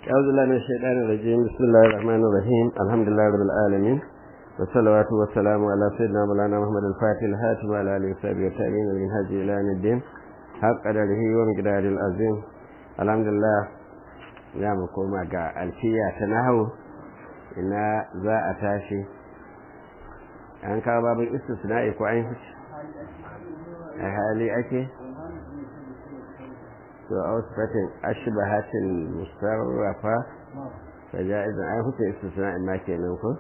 أعوذ بالله من الشيطان الرجيم بسم الله الرحمن الرحيم الحمد لله رب العالمين والصلوات والسلام على سيدنا مولانا محمد الفاتح الهاتم وعلى آله وصحبه والتابعين من هدي إلى يوم الدين حق قدره ومقداره العظيم الحمد لله ya mu koma ga alfiya ta nahawu ina za a tashi an kawo babin istisna'i ko an a hali ake to a wasu fatin ashibahatin musarrafa ta ja'izan an huce istisna'i ma kenan ko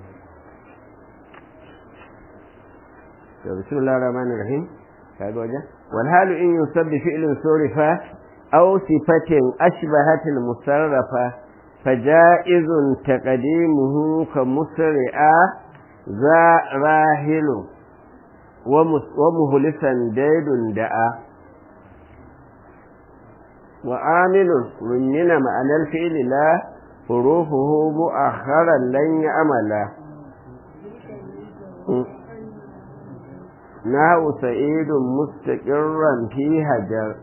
to bismillah rahman rahim kaga wajen wal halu in yusabbi fi'lin surifa أو صفة أشبهت المصرفة فجائز تقديمه كمسرعة ذا راهل ومهلسا ديد دعا وعامل من معنى الفعل لا حروفه مؤخرا لن يعمل نحو سعيد مستقرا في هجر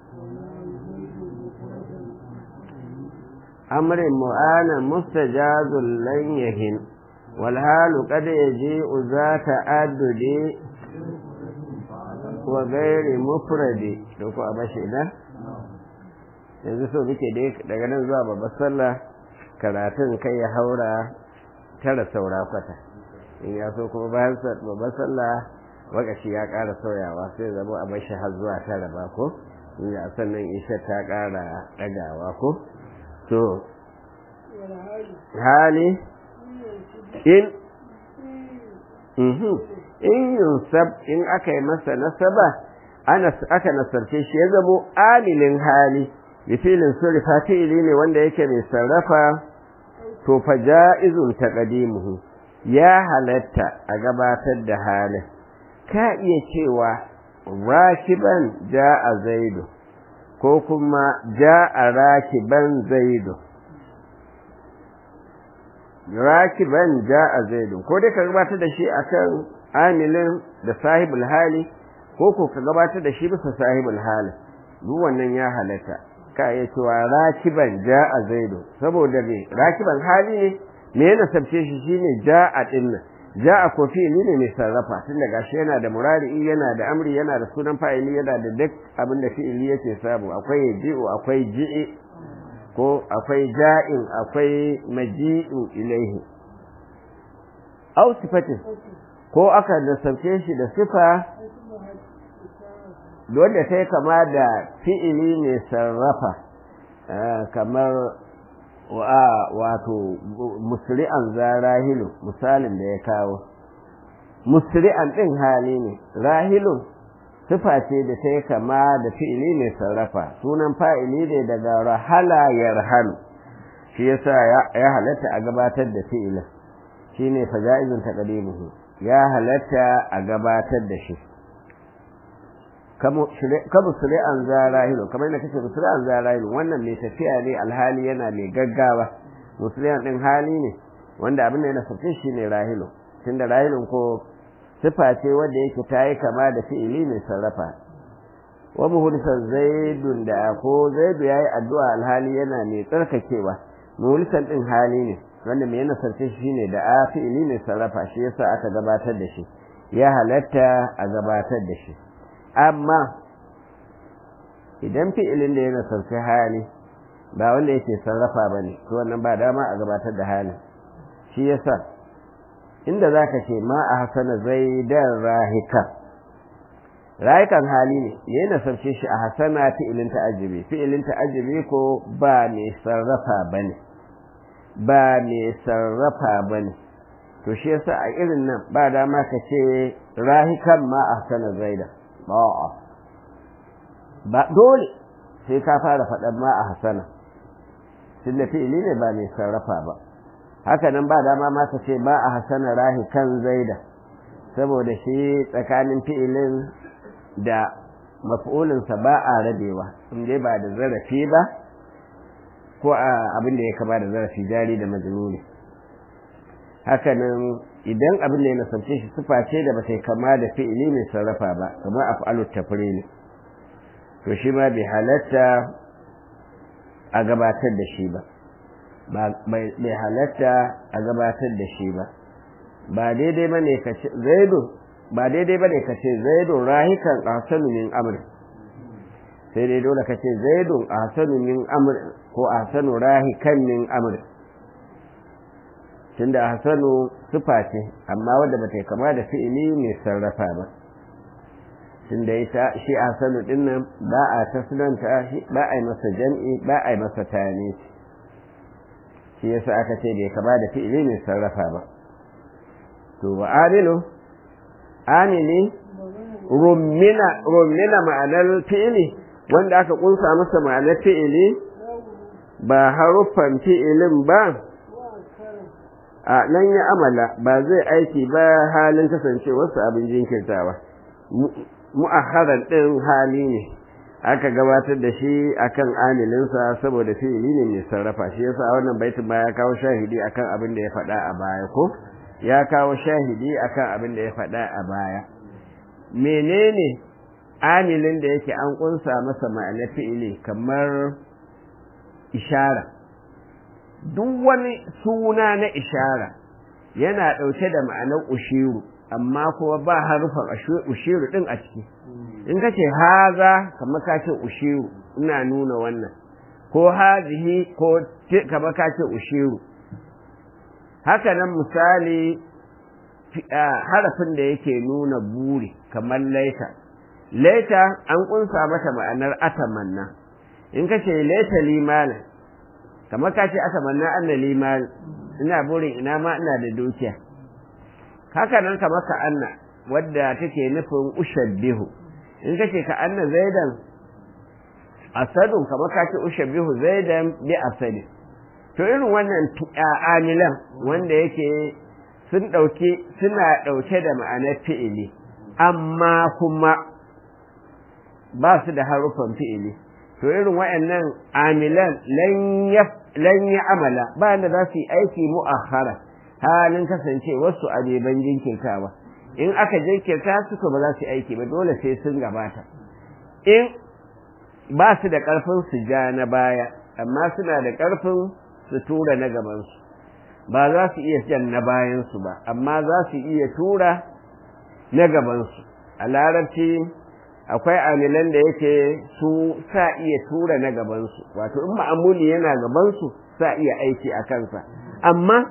أمر مؤان مستجاز لن يهن والحال قد يجيء ذات عدد وغير مفرد دوكو أباشي ده yanzu so muke dai daga nan zuwa babbar sallah karatun kai ya haura tara saura kwata in ya so kuma bayan babbar sallah wakashi ya ƙara sauyawa sai zama a bashi har zuwa tara ba ko in ya sannan isha ta ƙara ɗagawa ko to hali in in yunsab in aka yi masa nasaba aka nasarce shi ya zamo amilin hali da filin surifa fi'ili ne wanda yake mai sarrafa to fa ja'izun taqdimuhu ya halatta a gabatar da halin ka iya cewa rakiban ja'a zaidu ko kuma ja'a rakiban zaidu rakiban ja'a zaidu ko dai ka gabatar da shi akan amilin da sahibul hali ko ko ka gabatar da shi bisa sahibul hali duk wannan ya halatta ka iya cewa rakiban ja'a zaidu saboda me rakiban hali ne me yana sabce shi shine ja'a din nan ja'a ko fi'ili ne mai sarrafa tun da gashi yana da murari'i yana da amri yana da sunan fa'ili yana da duk abin da fi'ili yake samu akwai ji'u akwai ji'i ko akwai ja'in akwai maji'u ilaihi aw sifatin ko aka nasabce shi da sifa wanda sai kama da fi'ili ne sarrafa kamar wato musri'an za rahilu misalin da ya kawo musri'an ɗin hali ne rahilu sifa ce da ta yi kama da fi'ili mai sarrafa sunan fa'ili ne daga rahala ya rahalu shi yasa ya halatta a gabatar da fi'ilin shi ne faja'izun taqdimuhu ya halatta a gabatar da shi kamu an za rahilu kamar yadda kace musri'an za rahilu wannan mai tafiya ne alhali yana mai gaggawa musri'an din hali ne wanda abin da yana sauke shi ne rahilu tunda rahilun ko sifa ce wanda yake ta yi kama da fi'ili mai sarrafa wa muhlisan zaidun da ko zaidu yayi addu'a alhali yana mai tsarkakewa muhlisan din hali ne wanda mai yana sarfe shi ne da a fi'ili mai sarrafa shi yasa aka gabatar da shi ya halatta a gabatar da shi amma idan fi'ilin da yana sarfe hali ba wanda yake sarrafa bane to wannan ba dama a gabatar da halin shi yasa inda za ka ce ma a hasana zaidan rahika rahikan hali ne ya nasarce shi a hasana fi'ilin ta'ajibi fi'ilin ta'ajibi ko ba mai sarrafa ba ne ba mai sarrafa ba ne to shi yasa a irin nan ba dama ka ce rahikan ma a hasana zaidan ba'a ba dole sai ka fara faɗan ma a hasana tunda fi'ili ne ba mai sarrafa ba haka nan ba dama ma ka ce ba a hasana rahi kan zaida saboda shi tsakanin fi'ilin da maf'ulinsa ba a rabewa in dai ba da zarafi ba ko a abin da ya kama da zarafi jari da majnuni haka nan idan abin da ya nasarce shi sufa ce da bata kama da fi'ili mai sarrafa ba kamar af'alut tafrili to shi ma bai halatta a gabatar da shi ba bai halatta a gabatar da shi ba ba daidai ba ne ka ce zaidu ba daidai ba ne ka ce zaidun rahikan ahsanu min amr sai dai dole ka ce zaidun ahsanu min amr ko ahsanu rahikan min amr tunda ahsanu sifa ce amma wanda bata kama da fi'ili mai sarrafa ba tunda ita shi ahsanu din nan ba a tasnanta shi ba a yi masa jam'i ba a yi masa tani shi yasa aka ce bai kama da fi'ili mai sarrafa ba to wa amilu amili rummina rummina ma'anar fi'ili wanda aka kunsa masa ma'anar fi'ili ba haruffan fi'ilin ba a nan ya amala ba zai aiki ba halin kasancewarsa abin jinkirtawa mu'akharar ɗin hali ne aka gabatar da shi akan amilinsa saboda fi'ili ne mai sarrafa shi yasa wannan baitin ma ya kawo shahidi akan abin da ya faɗa a baya ko ya kawo shahidi akan abin da ya faɗa a baya menene amilin da yake an kunsa masa ma'anar fi'ili kamar ishara duk wani suna na ishara yana ɗauke da ma'anar ushiru amma kuma ba harufan ushiru ɗin a ciki in ka ce haza kamar ka ce ushiru ina nuna wannan ko hazihi ko kamar ka ce ushiru haka nan misali harafin da yake nuna buri kamar laita laita an kunsa mata ma'anar atamanna in ka ce laita limana kamar ka ce atamanna anna limana ina burin ina ma ina da dukiya haka nan kamar ka anna wadda take nufin ushabbihu in ka ce ka anna zaidan asadun kamar ka ce ushabbihu zaidan bi asadi to irin wannan amilan wanda yake sun ɗauke suna ɗauke da ma'anar fi'ili amma kuma ba su da harufan fi'ili to irin waɗannan amilan lan ya amala ba da za su yi aiki mu'akhara halin kasance wasu abeban jinkirtawa in aka jinkirta su ba za su yi aiki ba dole sai sun gabata in ba su da ƙarfin su ja na baya amma suna da ƙarfin su tura na gabansu ba za su iya jan na bayansu ba amma za su iya tura na gabansu a larabci akwai amilan da yake su sa iya tura na gabansu wato in ma'amuli yana gabansu sa iya aiki a kansa amma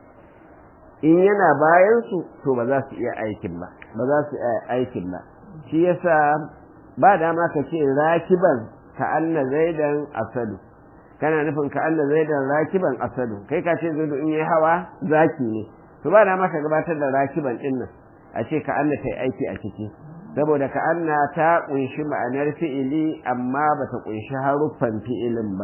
in yana bayansu to ba za su iya aikin ba ba za su iya aikin ba shi yasa ba dama ka ce rakiban ka anna zaidan asadu kana nufin ka Allah zaidan rakiban asadu kai ka ce zaidu in yi hawa zaki ne to ba da maka gabatar da rakiban din nan a ce ka Allah tai aiki a ciki saboda ka anna ta kunshi ma'anar fi'ili amma ba ta kunshi haruffan fi'ilin ba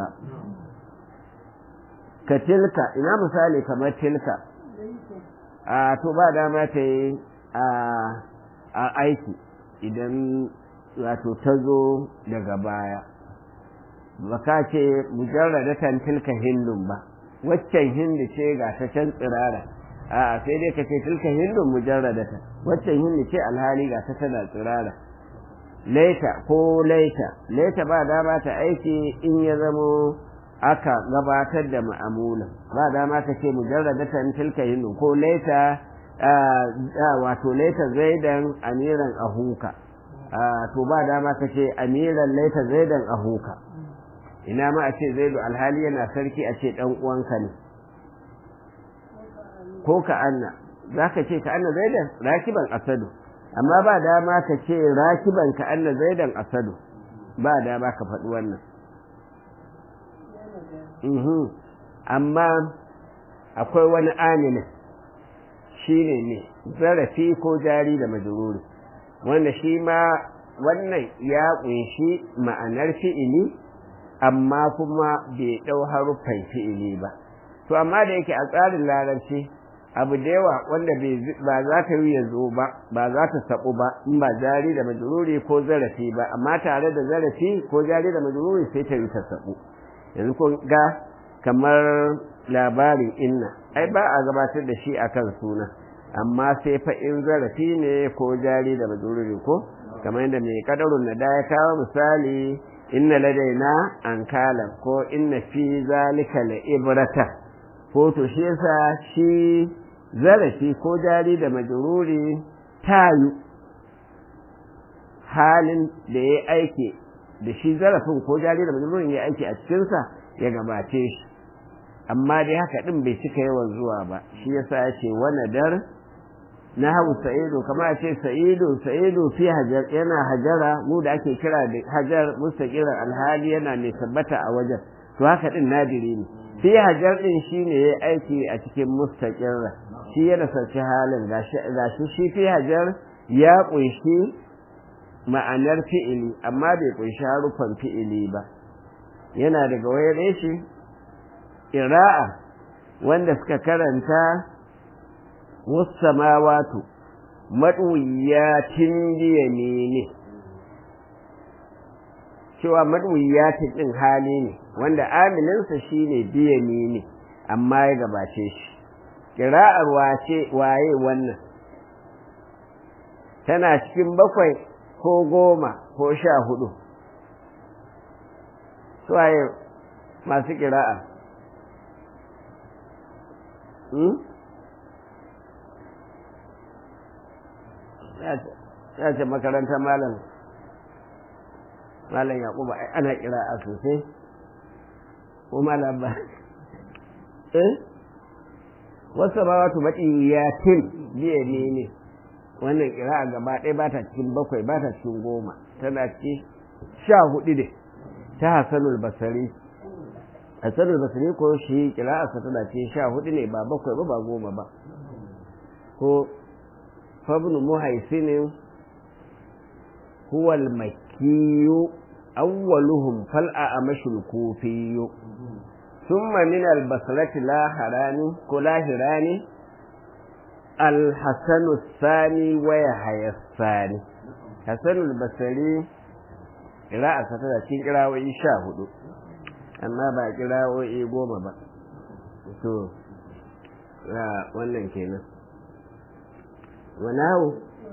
ka tilka ina misali kamar tilka a to ba dama ta yi a aiki idan wato ta zo daga baya ba ka ce mujarradatan tilka hindun ba waccan hindu ce ga ta can tsirara a sai dai ka ce tilka hindun mujarradatan waccan hindu ce alhali ga ta tana tsirara laita ko laita laita ba dama ta aiki in ya zamo aka gabatar da ma'amula ba dama ka ce mujarradatan tilka hindun ko laita wato laita zaidan amiran ahuka to ba dama ka ce amiran laita zaidan ahuka ina ma a ce zaidu alhali yana sarki a ce dan uwanka ne ko ka anna za ka ce ka anna zaidan rakiban asadu amma ba dama ka ce rakiban ka anna zaidan asadu ba dama ka faɗi wannan amma akwai wani aminin shi ne ne zarafi ko jari da majururi wanda shi ma wannan ya ƙunshi ma'anar fi'ili amma kuma bai ɗau haruffan fi'ili ba to amma da yake a tsarin larabci abu da yawa wanda ba za ta yi yanzu ba ba za ta saɓu ba in ba jari da majururi ko zarafi ba amma tare da zarafi ko jari da majururi sai ta yi ta saɓu yanzu ko ga kamar labarin inna ai ba a gabatar da shi akan suna amma sai fa in zarafi ne ko jari da majururi ko kamar yadda mai kadarun na da ya kawo misali inna ladaina an kala ko inna fi zalika la ibrata ko to shi yasa shi zarafi ko jari da majruri tayu halin da ya aiki da shi zarafin ko jari da majrurin ya aiki a cikinsa ya gabace shi amma dai haka din bai cika yawan zuwa ba shi yasa ya ce wani dar na hau sa'idu kama a ce sa'idu sa'idu fi hajar yana hajara mu da ake kira da hajar mustaqirar alhali yana mai tabbata a wajen to haka din nadiri ne fi hajar din shine yayi aiki a cikin mustaqirra shi yana sarci halin gashi shi fi hajar ya kunshi ma'anar fi'ili amma bai kunshi harufan fi'ili ba yana daga wayar shi ira'a wanda suka karanta wasamawatu maɗuyatin biyamini cewa maɗuyatin ɗin hali ne wanda amininsa shine biyamini amma ya gabace shi ƙira'ar wace waye wannan tana cikin bakwai ko goma ko sha hudu suwaye masu ƙira'a ya ce makarantar malam malam yakubu ana kira a sosai ko malam ba eh wasu ba wato maɗiyatin biye ne ne wannan kira a gaba ɗaya ba ta cikin bakwai ba ta cikin goma tana cikin sha hudu ne ta hasanul basari hasanul basari ko shi kira a tana cikin sha hudu ne ba bakwai ba ba goma ba ko فابن محيسن هو المكي أولهم فالأعمش الكوفي ثم من البصرة لا هراني كلا هراني الحسن الثاني ويحيى الثاني حسن البصري قراءة ستة cikin kirawoyi sha hudu amma ba kirawoyi goma ba to wannan kenan wanahu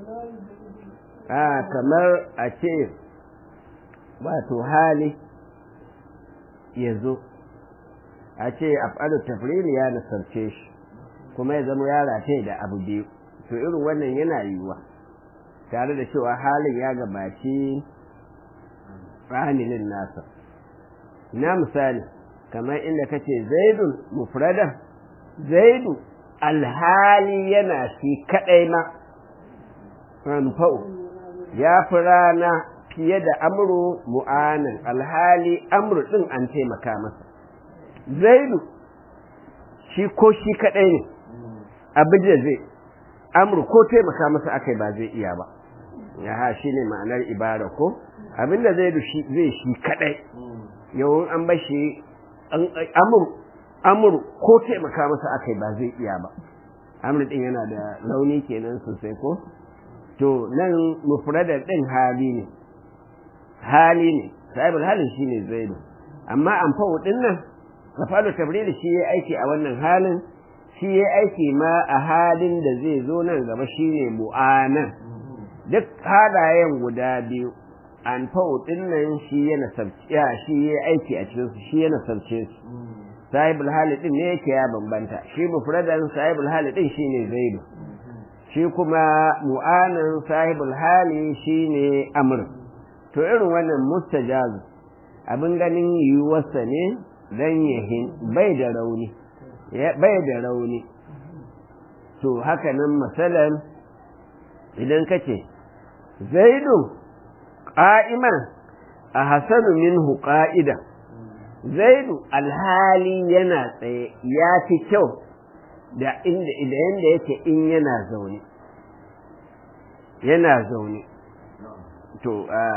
a kamar a ce wato hali ya zo a ce af'alu tafrili ya nasarce shi kuma ya zama ya rataye da abu biyu to irin wannan yana yiwuwa tare da cewa halin ya gabaci ramilin nasa na misali kamar inda kace zaidun mufradan zaidu alhali yana shi kadai ma ranfau ya fi rana fiye da amru mu'anan alhali amru din an taimaka masa zaidu shi ko shi kadai ne abin da zai amru ko taimaka masa akai ba zai iya ba ya ha shi ne ma'anar ibara ko abin da zaidu zai shi kadai yawon an bashi amru amur ko taimaka masa akai ba zai iya ba amur din yana da launi kenan sosai ko to nan mufradar din hali ne hali ne sahibul halin shine zaidu amma amfau din nan kafalu tabril shi yayi aiki a wannan halin shi yayi aiki ma a halin da zai zo nan gaba shine mu'anan duk halayen guda biyu an din nan shi yana sabciya shi yayi aiki a cikin su shi yana sabce su sahibul hali din ne yake ya bambanta shi mufradan sahibul hali din shine zaidu shi kuma mu'anan sahibul hali shine amr to irin wannan mustajaz abin ganin yiwuwarsa ne dan yahin bai da rauni bai da rauni to haka nan masalan idan kace zaidu qa'iman a hasanu minhu qa'idan zaidu alhali yana tsaye ya fi kyau da inda idan da yake in yana zaune yana zaune to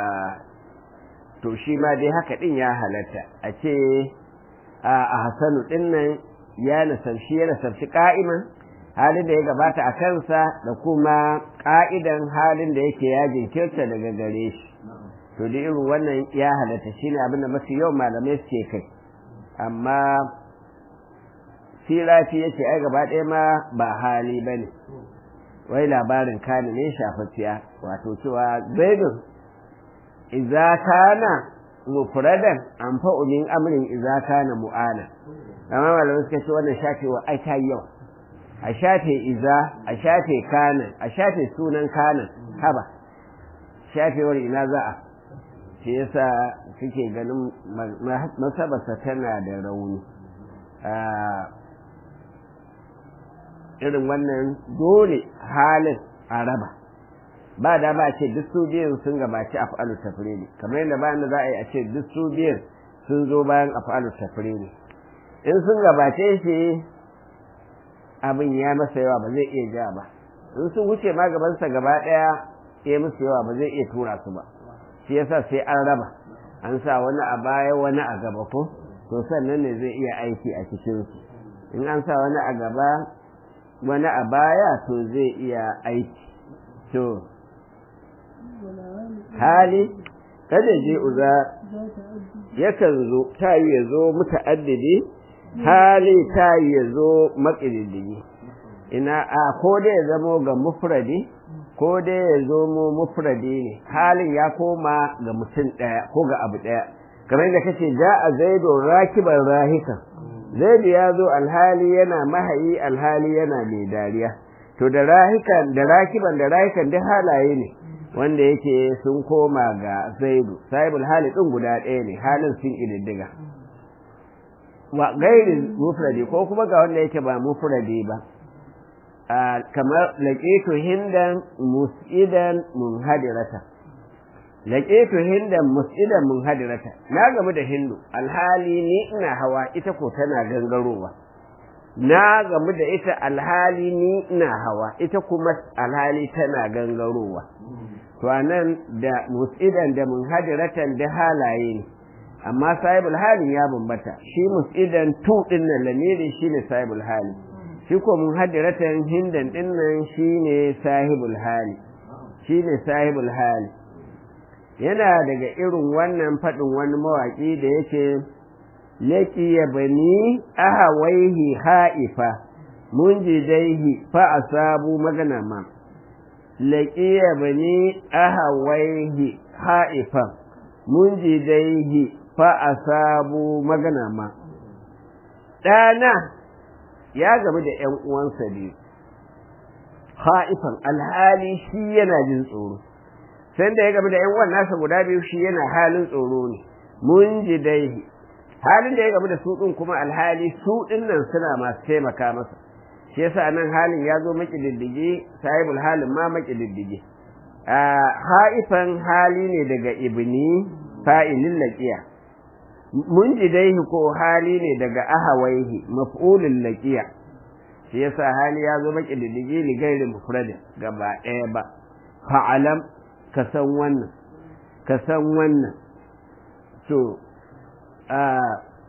to shi ma dai haka din ya halatta a ce a hasanu din nan ya nasarshi ya nasarshi ka'iman halin da ya gabata a kansa da kuma ka'idan halin da yake ya jinkirta daga gare shi to da irin wannan ya halatta shine abin da mafi yau malamai suke kai amma sirafi yake ai gaba ɗaya ma ba hali ba ne wai labarin kani ne shafafiya wato cewa zaidun iza kana mufradan an fa'u min amrin idza kana mu'ana amma malamai suka ce wannan shafewa ai ta yawa a shafe iza a shafe kana a shafe sunan kana haba shafewar ina za a shi yasa suke ganin masabarsa tana da rauni irin wannan dole halin a raba ba da ba ce duk su biyun sun gabaci af'alu tafrili kamar yadda bayan da za a yi a ce duk su biyun sun zo bayan af'alu tafrili in sun gabace shi abin ya masa yawa ba zai iya ja ba in sun wuce ma gabansa gaba daya ya musu yawa ba zai iya tura su ba shi yasa sai an raba an sa wani a baya wani a gaba ko to sannan ne zai iya aiki a cikin su in an sa wani a gaba wani a baya to zai iya aiki to hali kada je uza yakan zo ta yi ya zo muta'addidi hali ta yi ya zo maƙididdigi ina a ko dai ya zamo ga mufradi ko dai ya zo mu mufradi ne halin ya koma ga mutum ɗaya ko ga abu ɗaya kamar yadda kace ja a zaido rakiban rahika zaidu ya zo alhali yana mahayi alhali yana mai dariya to da rahikan da rakiban da rahikan duk halaye ne wanda yake sun koma ga zaidu sahibul hali din guda ɗaya ne halin sun ididdiga wa gairi mufradi ko kuma ga wanda yake ba mufradi ba kamar laqitu hindan mus'idan munhadirata laqitu hindan mus'idan munhadirata na gamu da hindu alhali ni ina hawa ita ko tana gangarowa na gamu da ita alhali ni ina hawa ita kuma alhali tana gangarowa to anan da mus'idan da munhadiratan da halaye ne amma sahibul hali ya bambata shi mus'idan tu din nan lamiri shine sahibul hali shi ko munhadiratan hindan din nan shine sahibul hali shine sahibul hali yana daga irin wannan fadin wani mawaki da yake laki ya bani ahawaihi ha'ifa mun jidaihi fa asabu magana ma laki ya bani ahawaihi ha'ifa mun jidaihi fa asabu magana ma ɗana ya gamu da ‘yan uwansa biyu ha'ifan alhali shi yana jin tsoro sai da ya gamu da ‘yan uwan nasa guda biyu shi yana halin tsoro ne mun jidaihi halin da ya gamu da su ɗin kuma alhali su ɗin nan suna masu taimaka masa shi yasa nan halin ya zo maki diddige sahibul halin ma maki diddige ha'ifan hali ne daga ibni fa'ilin laqiya mun jidaihi ko hali ne daga ahawaihi maf'ulul laqiya shi yasa hali ya zo maki diddige li gairi mufradin gaba ɗaya ba fa'alam ka san wannan ka san wannan to a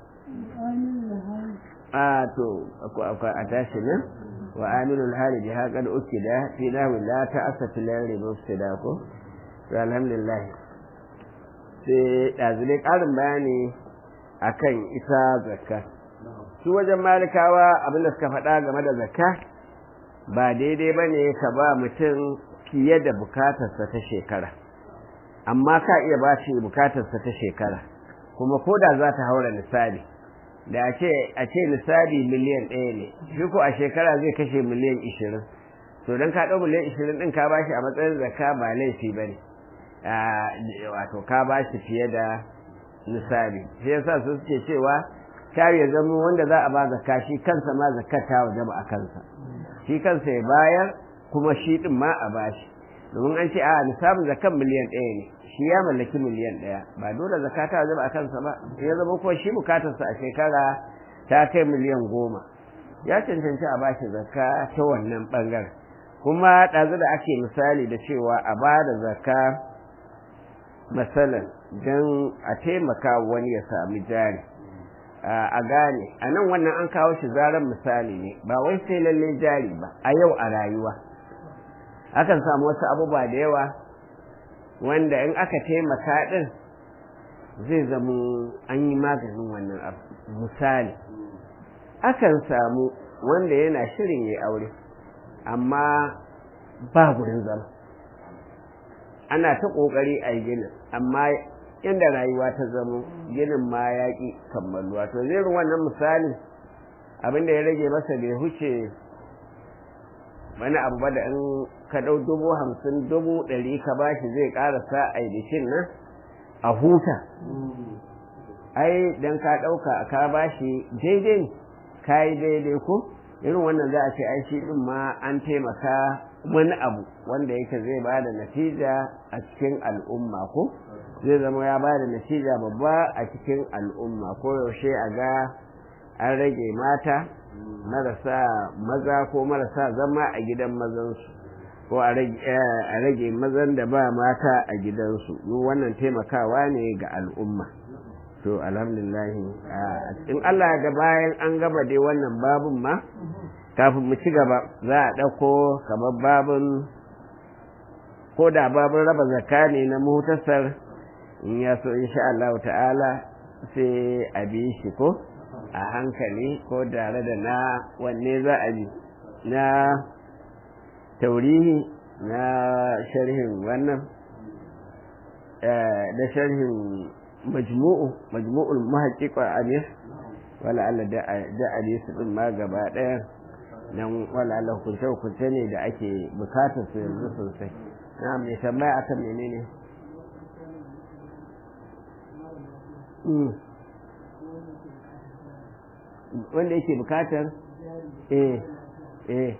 a to a tashi nan wa aminul hali bi haqad ukida fi nahwi la ta'assatu la ribu da ko to alhamdulillah sai dazule karin bayani akan ita zakka su wajen malikawa abinda suka faɗa game da zakka ba daidai bane ka ba mutum fiye da bukatarsa ta shekara amma ka iya ba shi bukatarsa ta shekara kuma ko da za ta haura misali da a ce a ce misali miliyan ɗaya ne shi ko a shekara zai kashe miliyan ishirin to don ka ɗau miliyan ishirin ɗin ka bashi a matsayin zakka ba laifi ba ne wato ka bashi fiye da misali shi yasa su suke cewa kar ya zama wanda za a ba zakka shi kansa ma zakka ta wajaba a kansa shi kansa ya bayar kuma shi ɗin ma a bashi domin an ce a nisabin zakkan miliyan ɗaya ne shi ya mallaki miliyan ɗaya ba dole zakata zama a kansa ba ya zama ko shi bukatarsa a shekara ta kai miliyan goma ya cancanci a bashi zakka ta wannan ɓangaren kuma ɗazu da ake misali da cewa a ba da zakka masalan don a taimaka wani ya sami jari a gane a nan wannan an kawo shi zaren misali ne ba wai sai lallai jari ba a yau a rayuwa akan samu wasu abubuwa da yawa wanda in aka taimaka ɗin zai zama an yi maganin wannan abu misali akan samu wanda yana shirin ya aure amma ba gurin zama ana ta ƙoƙari a yi ginin amma inda rayuwa ta zamo ginin ma ya ƙi kammaluwa to zirin wannan misali abin da ya rage masa bai huce wani abu ba da in ka ɗau dubu hamsin dubu ɗari ka bashi zai ƙarasa a bikin nan a huta ai dan ka ɗauka ka bashi daidai ka yi daidai ko irin wannan za a ce ai shi ɗin ma an taimaka wani abu wanda yake zai ba da natija a cikin al'umma ko zai zama ya ba da natija babba a cikin al'umma ko yaushe a ga an rage mata marasa maza ko marasa zama a gidan mazansu ko a rage mazan da ba mata a gidansu wannan taimakawa ne ga al'umma to alhamdulillah in Allah ga bayan an gaba dai wannan babun ma kafin mu ci gaba za a ɗauko kamar babun ko da babun raba zakka ne na muhtasar in ya so insha Allah ta'ala sai a bi shi ko a hankali ko tare da na wanne za a bi na taurihi na sharhin wannan da sharhin majmu'u majmu'ul muhaqqiqa amir wala Allah da da hadisi din ma gaba daya dan wala Allah hukunce hukunce ne da ake bukatar su yanzu sosai na mai tambaya akan menene wanda yake bukatar eh eh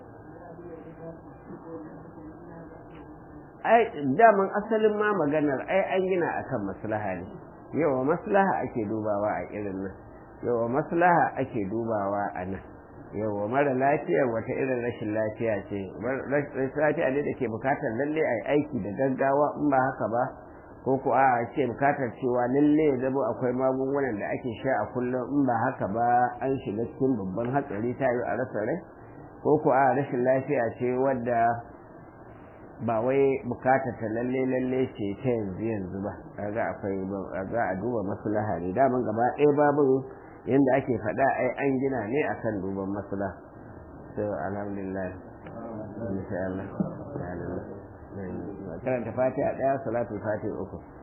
ai daman asalin ma maganar ai an gina akan maslaha ne yawa maslaha ake dubawa a irin nan yawa maslaha ake dubawa a nan yawa mara lafiyar wata irin rashin lafiya ce rashin lafiya ne da ke bukatar lalle a aiki da gaggawa in ba haka ba ko ko a ce bukatar cewa lalle ya zama akwai magungunan da ake sha a kullum in ba haka ba an shiga cikin babban hatsari ta yi a rasa rai ko ko a rashin lafiya ce wadda ba wai bukatar ta lalle lalle ce ta yanzu yanzu ba kaga akwai za a duba maslaha ne daman gaba ɗaya babu yanda ake faɗa ai an gina ne akan duban maslaha to alhamdulillah insha Allah karanta fatiha ɗaya salatu fatiha uku